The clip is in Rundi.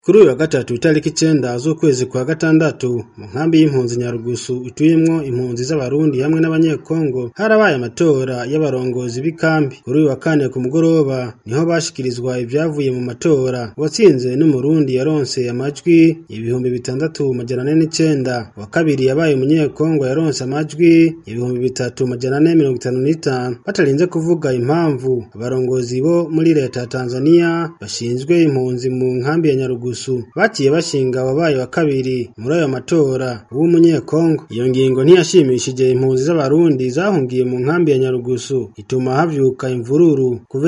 Kuri uyu wa gatatu itariki icenda z'ukwezi kwa gatandatu mu nkambi y'impunzi Nyarugusu ituyemwo impunzi z'abarundi hamwe n'abanyekongo harabaye amatora y'abarongozi b'ikambi kuri uyu wa kane ku mugoroba niho bashikirizwa ivyavuye mu matora uwatsinze n'umurundi yaronse amajwi ibihumbi bitandatu majana ane n'icenda uwa kabiri yabaye umunyekongo yaronse amajwi ibihumbi bitatu majana ane mirongo itanu n'itanu batarinze kuvuga impamvu abarongozi bo muri leta ya Tanzania bashinzwe impunzi mu nkambi ya Nyarugusu baciye bashinga wabaye wa kabiri muri ayo matora w'umunyekongo iyo ngingo ntiyashimishije impunzi z'abarundi zahungiye mu nkambi ya Nyarugusu ituma havyuka imvururu kuva